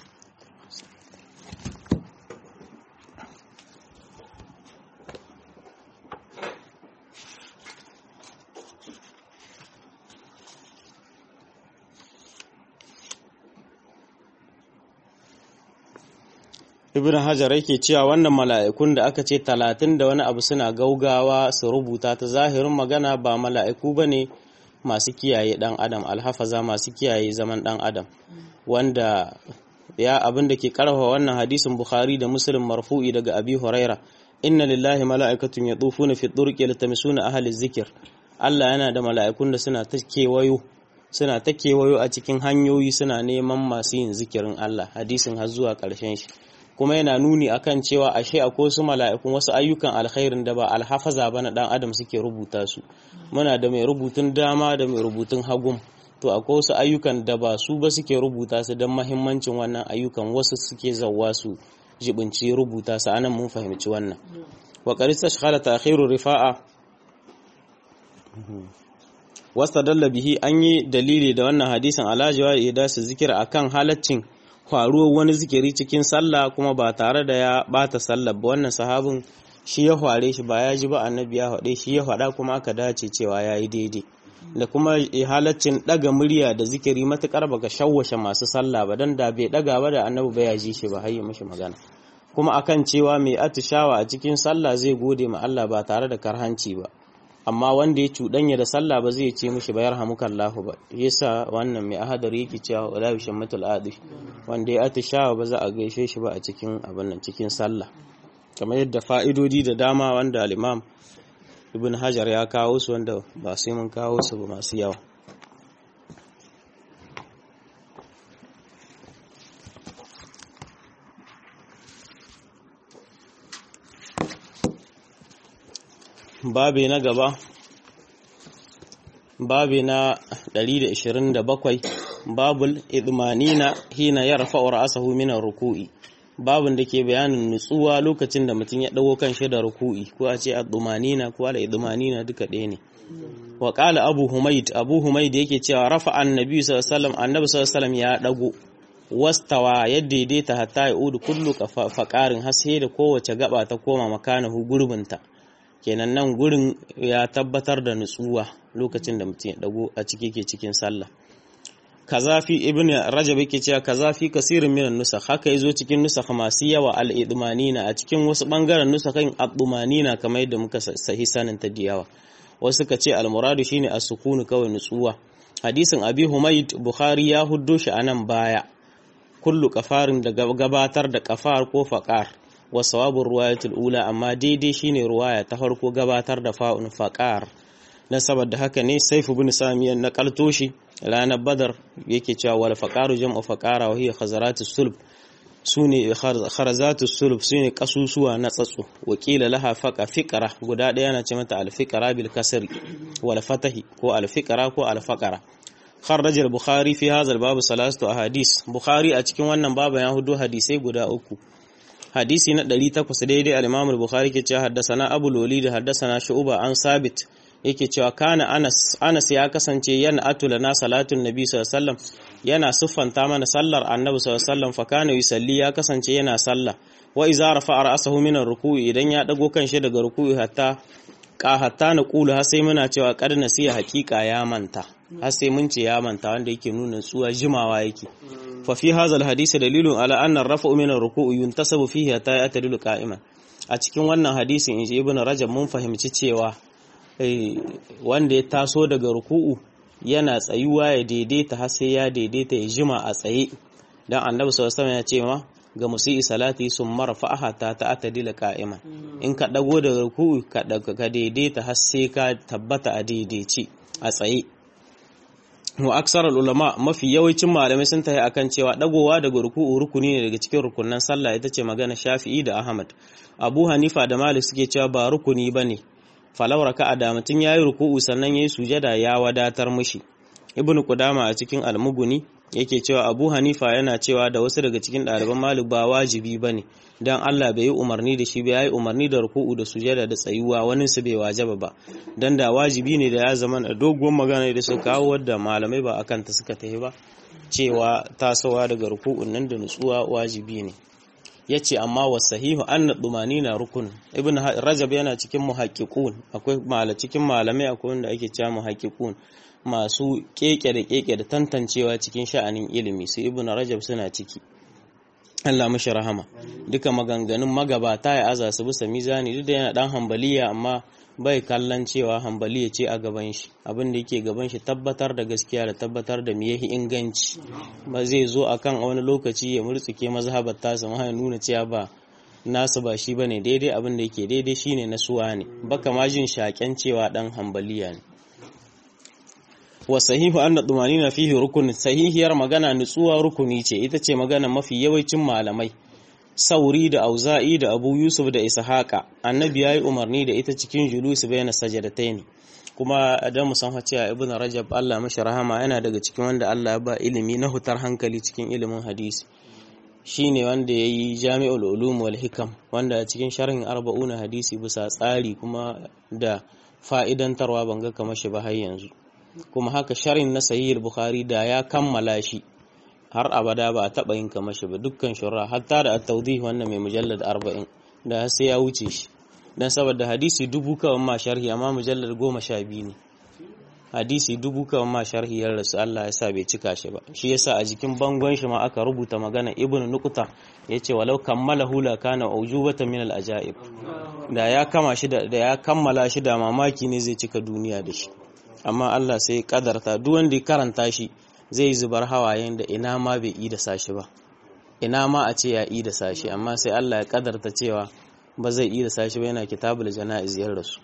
Speaker 1: ibn hajar yake cewa wannan mala'ikun da aka ce talatin da wani abu suna gaugawa su rubuta ta zahirin magana ba mala'iku ba ne masu kiyaye dan adam alhafaza masu kiyaye zaman dan adam wanda ya abin da ke karfafa wannan hadisin bukhari da muslim marfu'i daga abi huraira inna lillahi mala'ikatun yatufuna fi turqi yaltamisuna ahli zikir Allah yana da mala'ikun da suna ta kewayo suna ta kewayo a cikin hanyoyi suna neman masu yin zikirin Allah hadisin har zuwa ƙarshen shi kuma yana nuni akan cewa ashe akwai wasu mala'ikun wasu ayyukan alkhairin da ba alhafaza ba na dan adam suke rubuta su muna da mai rubutun dama da mai rubutun hagum to akwai wasu ayyukan da ba su ba suke rubuta su don mahimmancin wannan ayyukan wasu suke zawwa su jibinci rubuta su anan mun fahimci wannan wa qarista shakhala ta'khiru rifa'a wasta dalla bihi an yi dalili da wannan hadisin alajiwa ya su zikira akan halaccin faruwar wani zikiri cikin sallah kuma ba tare da ya bata sallah ba wannan sahabin shi ya fare shi ba ya ji ba annabi ya faɗe shi ya faɗa kuma aka dace cewa ya yi daidai da kuma halaccin ɗaga murya da zikiri matuƙar baka shawwashe masu sallah ba dan da bai ɗaga ba da annabi ba ya ji shi ba har yi mishi magana kuma akan cewa mai atishawa a cikin sallah zai gode ma Allah ba tare da karhanci ba amma wanda ya cuɗanya da sallah ba zai ce mishi bayar hamukallahu ba yasa wannan mai ahadar yake cewa wala bi shammatul adi wanda ya atishawa ba za a gaishe shi ba a cikin abin nan cikin sallah kamar yadda fa'idodi da dama wanda al-imam ibn hajar ya kawo su wanda ba sai mun kawo su ba masu yawa babi na gaba babi na 127 babul idmanina hina yarfa'u ra'sahu min ar-ruku'i babin da ke bayanin nutsuwa lokacin da mutum ya dago kan shi da ruku'i ko a ce ad-dumanina ko al-idmanina duka ɗaya ne wa qala abu humayd abu humayd yake cewa rafa annabi sallallahu alaihi wasallam annabi sallallahu alaihi wasallam ya dago wastawa ya daidaita hatta ya udu kullu faqarin haske da kowace gaba ta koma makanahu gurbinta kenan nan gurin ya tabbatar da nutsuwa lokacin da mutum ya dago a ciki ke cikin sallah kazafi ibn rajab yake cewa kazafi kasirin minan nusakh haka yazo cikin nusakh masu yawa al idmanina a cikin wasu bangaren nusakhin ad-dumanina kamar yadda muka sahi sanin ta diyawa wasu ka ce al muradu shine as-sukunu kawai nutsuwa hadisin abi humayd bukhari ya huddo shi anan baya kullu kafarin da gabatar da kafar ko faqar wa sawabin ruwayatul ula amma daidai shine ruwaya ta farko gabatar da fa'un faqar na saboda haka ne saifu bin samiyan na kaltoshi ranar badar yake cewa wal faqaru jam'u faqara wa hiya khazaratus sulb sune kharazatus sulb sune kasusuwa na tsatso wakila laha faqa fiqra guda daya na ce mata al fiqra bil kasri wal fatahi ko al fiqra ko al faqara خرج البخاري في هذا الباب ثلاثه احاديث بخاري a cikin wannan babu ya hudu hadisai guda uku hadisi na 800 daidai al-Imam al-Bukhari ke cewa haddasana Abu Lulid haddasana Shu'ba an Sabit yake cewa kana Anas Anas ya kasance yana atula na salatun Nabi sallallahu alaihi wasallam yana siffanta mana sallar Annabi sallallahu alaihi wasallam fa kana yusalli ya kasance yana sallah wa iza rafa'a ra'sahu min ar-ruku'i idan ya dago kanshi daga ruku'i hatta ka hatta na kulu har sai muna cewa kad nasiya haqiqa ya manta har sai mun ce ya manta wanda yake nuna tsuwa jimawa yake fa fi hadha alhadith dalilun ala anna ar-raf'u min ar-ruku'i yuntasabu fihi hatta ya'tadilu qa'iman a cikin wannan hadisin inji ibnu rajab mun fahimci cewa wanda ya taso daga ruku'u yana tsayuwa ya daidaita har sai ya daidaita ya jima a tsaye dan annabi sallallahu alaihi wasallam ya ce ma ga musi'i salati sun marfa'aha ta ta'atadila qa'iman in ka dago daga ruku'u ka ka daidaita har sai ka tabbata a daidaici a tsaye wa aksar ulama mafi yawancin malamai sun tafi akan cewa dagowa daga ruku'u rukuni ne daga cikin rukunan sallah ita ce magana Shafi'i da Ahmad Abu Hanifa da Malik suke cewa ba rukuni bane falau raka'a da mutun yayi ruku'u sannan yayi sujada ya wadatar mushi Ibn Qudama a cikin Al-Mughni yake cewa Abu Hanifa yana cewa da wasu daga cikin ɗaliban Malik ba wajibi bane dan Allah bai yi umarni da shi ba yayi umarni da ruku'u da sujada da tsayuwa wani su bai wajaba ba dan da wajibi ne da ya zama da doguwar magana da suka kawo wadda malamai ba akan ta suka tafi ba cewa tasowa daga ruku'un nan da nutsuwa wajibi ne yace amma wasahihu anna na rukun ibn rajab yana cikin muhaqqiqun akwai mala cikin malamai akwai wanda ake cewa muhaqqiqun masu keke da keke da tantancewa cikin sha'anin ilimi su ibn rajab suna ciki Allah mashi rahama duka maganganun magabata ya aza su bisa mizani duk da yana dan hambaliya amma bai kallon cewa hambaliya ce a gaban shi abin da yake gaban shi tabbatar da gaskiya da tabbatar da miyahi inganci ba zai zo akan wani lokaci ya murtsuke mazhabar tasa ma ya nuna cewa ba nasu ba shi bane daidai abin da yake daidai shine na suwa ne baka ma jin shaken cewa dan hambaliya ne wa sahihu anna dumanina fihi rukun sahihiyar magana nutsuwa rukuni ce ita ce magana mafi yawancin malamai sauri da auza'i da abu yusuf da ishaqa annabi yayi umarni da ita cikin julus bayna sajadataini kuma da musan cewa ibn rajab Allah mashi rahama yana daga cikin wanda Allah ya ba ilimi na hutar hankali cikin ilimin hadisi shine wanda yayi jami'ul ulum wal hikam wanda a cikin sharhin arba'una hadisi bisa tsari kuma da fa'idantarwa banga kamar shi ba har yanzu kuma haka sharhin na sahih bukhari da ya kammala shi har abada ba a taɓa yin kamar shi ba dukkan shura hatta da at-tawdih wannan mai mujallad 40 da sai ya wuce shi dan saboda hadisi dubu kawai ma sharhi amma mujallad 12 ne hadisi dubu kawai ma sharhi ya rasu Allah ya sa bai cika shi ba shi yasa a jikin bangon shi ma aka rubuta magana ibn nuqta yace walau kammalahu la kana ujubatan min al-ajaib da ya kama shi da ya kammala shi da mamaki ne zai cika duniya da shi amma Allah sai kadarta duk wanda ya karanta shi zai zubar hawayen da ina ma bai yi da sashi ba ina ma a ce ya yi da sashi amma sai Allah ya kadarta cewa ba zai yi da sashi ba yana kitabul jana'iz yar rasu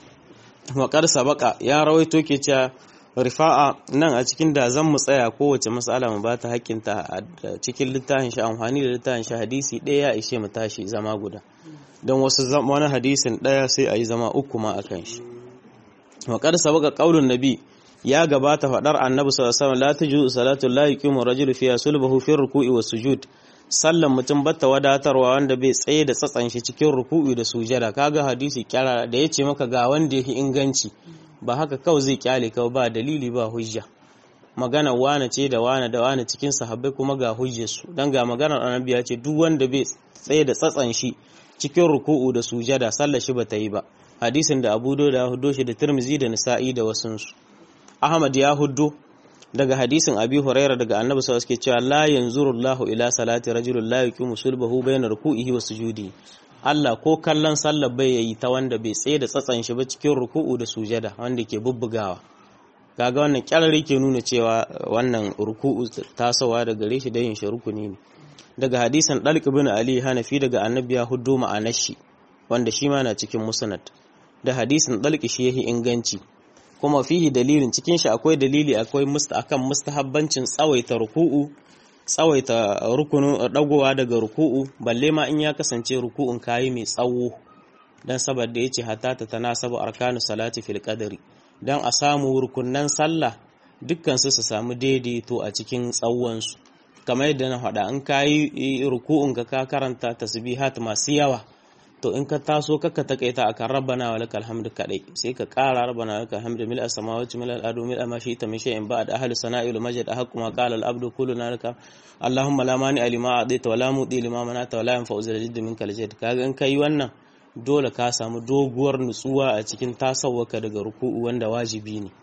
Speaker 1: waƙar sabaka ya rawaito ke cewa rifa'a nan a cikin da zan mu tsaya kowace mas'ala mu ba ta hakkinta a cikin littafin shi amfani da littafin shi hadisi ɗaya ya ishe mu tashi zama guda don wasu wani hadisin ɗaya sai a yi zama uku ma a kan shi waƙar sabaka ƙaunin nabi ya gabata faɗar annabi sallallahu alaihi wasallam la tuju salatu la yuqimu rajulu fiha sulbahu fi ruku'i was sujud sallan mutum batta wadatarwa wanda bai tsaye da tsatsan shi cikin ruku'i da sujada kaga hadisi kyara da yace maka ga wanda yake inganci ba haka kawai zai kyale ka ba dalili ba hujja magana wane ce da wane da wane cikin sahabbai kuma ga hujjarsu dan ga maganar annabi ya ce duk wanda bai tsaye da tsatsan shi cikin ruku'u da sujada sallar shi bata yi ba hadisin da Abu Dawud ya huddo shi da Tirmidhi da Nisa'i da wasunsu Ahmad ya huddo daga hadisin Abi Huraira daga Annabi sallallahu alaihi cewa la yanzuru Allahu ila salati rajulin la yuqimu sulbahu bayna ruku'ihi wa sujudi Allah ko kallon sallar bai yayi ta wanda bai tsaye da tsatsan shi ba cikin ruku'u da sujada wanda ke bubbugawa kaga wannan kyarari ke nuna cewa wannan ruku'u tasowa daga gare shi da yin shi rukuni ne daga hadisin Dalq ibn Ali Hanafi daga Annabi ya huddo ma'anar shi wanda shi ma na cikin musnad da hadisin Dalq shi yahi inganci kuma fihi dalilin cikin shi akwai dalili akwai musta akan mustahabbancin tsawaita ruku'u tsawaita rukunin dagowa daga ruku'u balle ma in ya kasance ruku'un kayi mai tsawo dan saboda yace hatta ta tanasabu arkanu salati fil qadri dan a samu rukunnan sallah dukkan su su samu daidaito a cikin tsawon su kamar yadda na faɗa in kayi ruku'un ka ka karanta tasbihat masu yawa to in ka taso kaka takaita akan rabbana wa lakal hamdu kadai sai ka kara rabbana wa lakal hamdu mil as-samawati mil al-ardi mil ma shi'ta min shay'in ba'd ahli sana'i wal majd ahqqu ma qala al-abdu kulluna laka allahumma la mani lima a'taita wa la mudi lima manata wa la yanfa'u zal jadd minka al-jadd kaga in kai wannan dole ka samu doguwar nutsuwa a cikin tasawwaka daga ruku'u wanda wajibi ne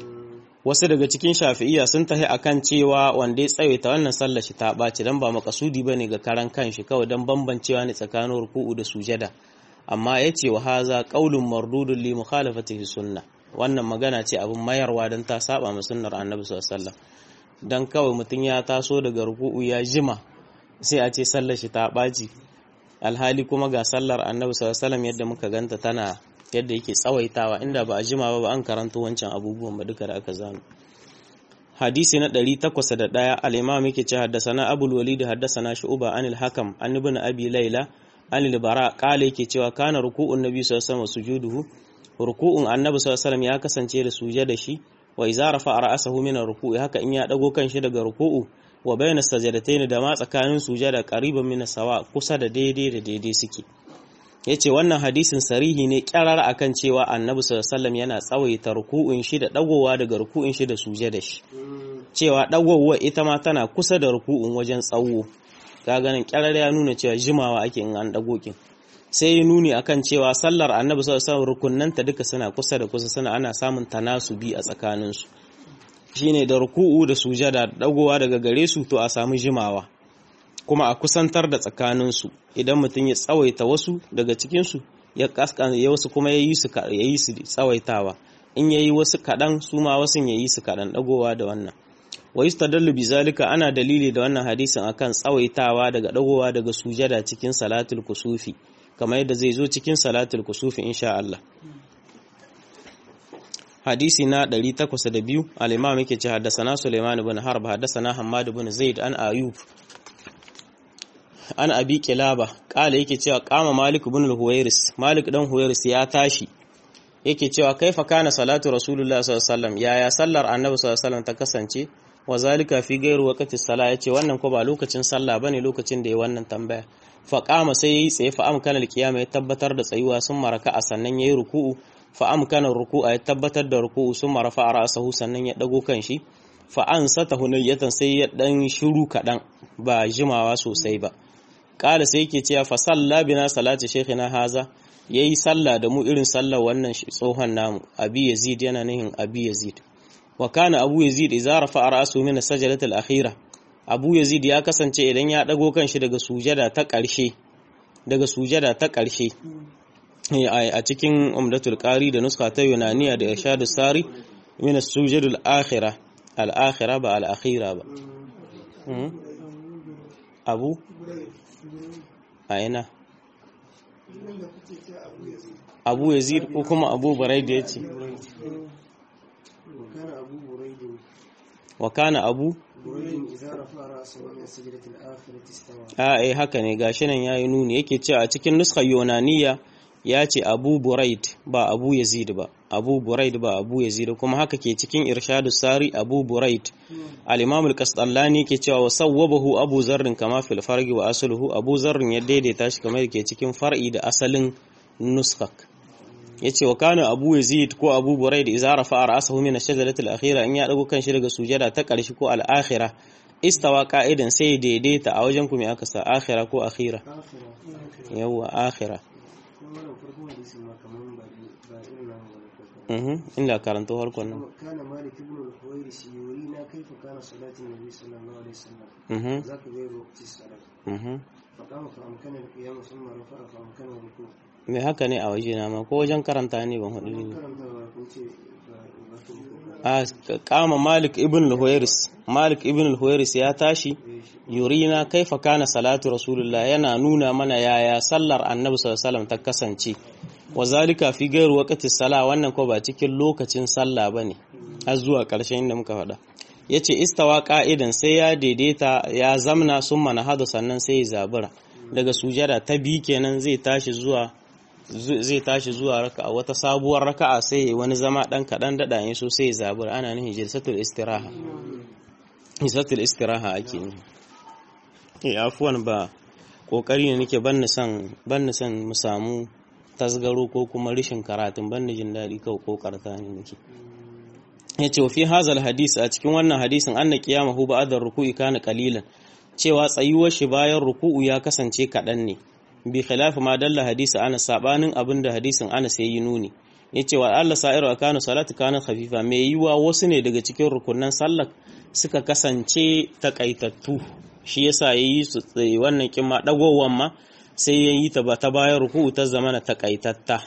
Speaker 1: wasu daga cikin shafi'iyya sun tahi akan cewa wanda ya tsawaita wannan sallar shi ta ɓaci dan ba makasudi bane ga karan kanshi kawai dan bambancewa ne tsakanin ruku'u da sujada amma yace wa haza qaulun mardudun li mukhalafatihi sunna wannan magana ce abin mayarwa dan ta saba ma sunnar annabi sallallahu alaihi wasallam dan kawai mutun ya taso daga ruku'u ya jima sai a ce sallar shi ta ɓaci alhali kuma ga sallar annabi sallallahu yadda muka ganta tana yadda yake tsawaitawa inda ba a jima ba ba an karanta wancan abubuwan ba duka da aka zano hadisi na 801 al-imam yake ce haddasana abul walid haddasana shu'ba anil hakam an ibn abi layla anil bara qala yake cewa kana ruku'un nabi sallallahu alaihi wasallam sujuduhu ruku'un annabi sallallahu alaihi ya kasance da sujada shi wa idza rafa'a ra'sahu min ruku'i haka in ya dago kanshi daga ruku'u wa bayna sajadatayn da ma tsakanin sujada qariban min sawa kusa da daidai da daidai suke yace wannan hadisin sarihi ne kyarar akan cewa annabi sallallahu alaihi yana tsawaita ruku'un shi da dagowa daga ruku'un shi da sujada shi cewa dagowa ita ma tana kusa da ruku'un wajen tsawo ka ganin kyarar ya nuna cewa jimawa ake in an dago kin sai ya nuni akan cewa sallar annabi sallallahu alaihi rukunnanta duka suna kusa da kusa suna ana samun tanasubi a tsakaninsu shine da ruku'u da sujada dagowa daga gare su to a samu jimawa kuma a kusantar da tsakaninsu idan mutum ya tsawaita wasu daga cikinsu ya kaskan ya wasu kuma ya yi su ya yi su tsawaitawa in yayi wasu kadan su ma wasu ya yi su kadan dagowa da wannan wa yustadallu bizalika ana dalili da wannan hadisin akan tsawaitawa daga dagowa daga sujada cikin salatul kusufi kamar yadda zai zo cikin salatul kusufi insha Allah hadisi na 802 al-imam yake ce haddathana Sulaiman ibn Harb haddathana Hammad ibn Zaid an Ayub an Abi Kilaba kala yake cewa kama Malik ibn al-Huwairis Malik dan Huwairis ya tashi yake cewa kaifa kana salatu Rasulullah sallallahu alaihi wasallam yaya sallar Annabi sallallahu alaihi wasallam ta kasance wa zalika fi gairu waqti salah yace wannan ko ba lokacin sallah bane lokacin da ya wannan tambaya fa qama sai yayi tsaye fa amkana al-qiyama ya tabbatar da tsayuwa sun maraka a sannan yayi ruku'u fa amkana ruku'a ya tabbatar da ruku'u sun marafa ra'sahu sannan ya dago kanshi fa ansata hunayatan sai ya dan shiru kadan ba jimawa sosai ba kala sai yake cewa fa salla bina salati shaykhina haza yayi sallah da mu irin sallar wannan tsohon namu abi yazid yana nihin abi yazid wa kana abu yazid idza rafa'a ra'su min as-sajdati al-akhira abu yazid ya kasance idan ya dago kanshi daga sujada ta ƙarshe daga sujada ta ƙarshe a cikin umdatul qari da nuska ta yunaniya da irshadus sari min as-sujudul akhirah al-akhirah ba al-akhira ba abu a ina abu yazid ko kuma abu barai da yace wa kana abu a eh haka ne gashi nan yayi nuni yake cewa a cikin nuskar yunaniya ya ce abu buraid ba abu yazid ba abu buraid ba abu yazid kuma haka ke cikin irshadu sari abu buraid al-imam al-qasdallani ke cewa wa sawwabahu abu zarrin kama fil fargi wa asluhu abu zarrin ya daidaita shi kamar ke cikin far'i da asalin nuskak yace wa kana abu yazid ko abu buraid idza rafa'a ra'sahu min ash-shajarati al-akhira in ya dago kan shi daga sujada ta karshe ko al-akhirah istawa qa'idan sai daidaita a wajen ku me aka sa akhira ko akhira yawa akhira inda karanto harkon nan
Speaker 2: kana malik ibn al-huwairis yurina kaifa kana salatin nabi sallallahu alaihi wasallam zaka ga waqti salat fa kama fa amkana al-qiyam thumma rafa'a fa amkana ruku
Speaker 1: me haka ne a waje na ma ko wajen karanta ne ban hudu ne a kama malik ibn al-huwairis malik ibn al-huwairis ya tashi yurina kaifa kana salatu rasulullah yana nuna mana yaya sallar annabi sallallahu alaihi wasallam ta kasance wa zalika fi gairu waqti sala wannan ko ba cikin lokacin sallah bane har zuwa ƙarshen inda muka faɗa yace istawa qa'idan sai ya daidaita ya zamna summa nahadu sannan sai ya zabura daga sujada ta bi kenan zai tashi zuwa zai tashi zuwa raka'a wata sabuwar raka'a sai wani zama dan kadan dada yin so sai ya zabura ana nufin jilsatul istiraha jilsatul istiraha ake ne eh afuwan ba kokari ne nake ban son ban son mu samu tasgaro ko kuma rishin karatun ban jin daɗi kawai ko karta ne nake ya ce fi hazal hadis a cikin wannan hadisin an na kiyama hu ba'adar ruku'i kana qalilan cewa tsayuwar shi bayan ruku'u ya kasance kaɗan ne bi khilafi ma dalla hadisi ana sabanin abin da hadisin ana sai yi nuni ya ce wa Allah sa'iru akanu salatu kana khafifa mai yiwa wasu ne daga cikin rukunan sallar suka kasance takaitattu shi yasa yayi su wannan kimma dagowan ma sai ya yi ta ba ta bayan ruku'u ta zamana takaitatta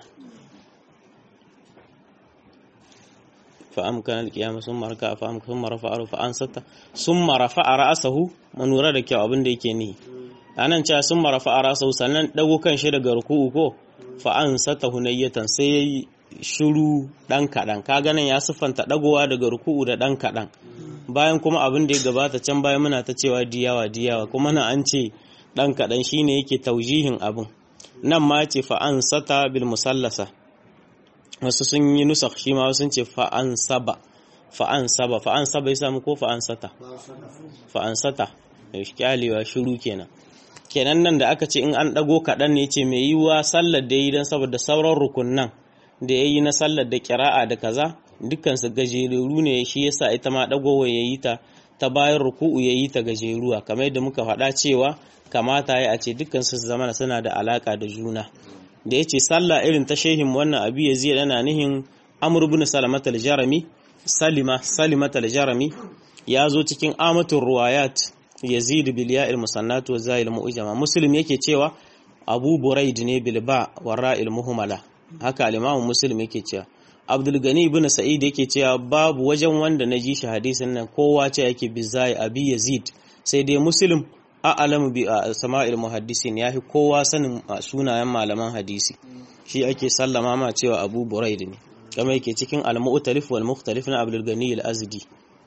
Speaker 1: fa'amkan alkiyama sun maraka fa'amkan sun marafa aru fa'ansata sun marafa a ra'asahu manura da kyau abin da yake ni anan cewa sun marafa a rasa sannan dago kan shi daga ruku'u ko fa an sata hunayyatan sai yayi shiru dan kadan kaga nan ya siffanta dagowa daga ruku'u da dan kadan bayan kuma abin da ya gabata can bayan muna ta cewa diyawa diyawa kuma nan an ce dan kadan shine yake taujihin abin nan ma ce fa an sata bil musallasa wasu sun yi nusakh shi ma sun ce fa an saba fa an saba fa an saba ya samu ko fa an sata fa an sata kyalewa shiru kenan kenan nan da aka ce in an ɗago kaɗan ne ce mai yiwuwa sallar da yi don saboda sauran rukunan da ya yi na sallar da kira'a da kaza dukkansu gajeru ne shi yasa ita ma ɗagowa ya yi ta ta bayan ruku'u ya yi ta gajeruwa kamar yadda muka faɗa cewa kamata ya a ce dukkansu su zama suna da alaƙa da juna da ya ce sallah irin ta shehin wannan abu ya zai yana nihin amur bin salamatal jarami salima salimatal jarami ya zo cikin amatul ruwayat yazid bil ya'il musannat wa za'il mu'jama muslim yake cewa abu buraid ne bil ba wa ra'il muhmala haka al-imam muslim yake cewa abdul gani ibn sa'id yake cewa babu wajen wanda na ji shi hadisin nan kowa ce yake bizai abi yazid sai dai muslim a'lamu bi sama'il muhaddisin yafi kowa sanin sunayen malaman hadisi shi ake sallama ma cewa abu buraid ne kamar yake cikin al-mu'talif wal mukhtalif na abdul gani al-azdi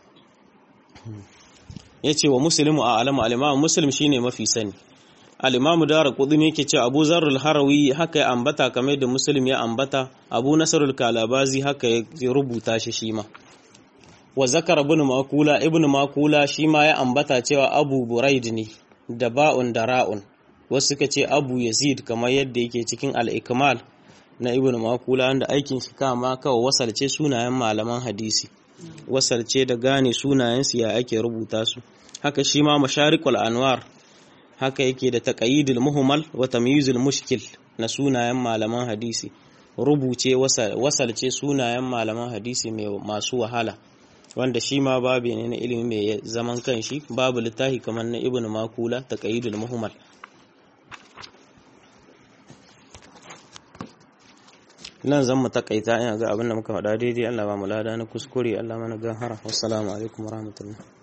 Speaker 1: ya ce wa musulmi a alama alimamu musulmi shine mafi sani alimamu dara kudin yake ce abu zarrul harawi haka ya ambata kamar da musulmi ya ambata abu nasarul kalabazi haka ya rubuta shi shi ma wa zakar ibn makula ibn makula shi ma ya ambata cewa abu buraid ne da ba'un da ra'un wasu suka ce abu yazid kamar yadda yake cikin al-ikmal na ibn makula wanda aikin shi kama kawai wasalce sunayen malaman hadisi wasalce da gane sunayensu ya ake rubuta su haka shi ma masharikul anwar haka yake da taqayidul muhmal wa tamyizul mushkil na sunayen malaman hadisi rubuce wasalce sunayen malaman hadisi mai masu wahala wanda shi ma babu ne na ilimi mai zaman kanshi babu littafi kamar na ibnu makula taqayidul muhmal nan zan mu takaita ina ga abin da muka faɗa daidai Allah ba mu lada na kuskure Allah mana gahara wassalamu alaikum warahmatullahi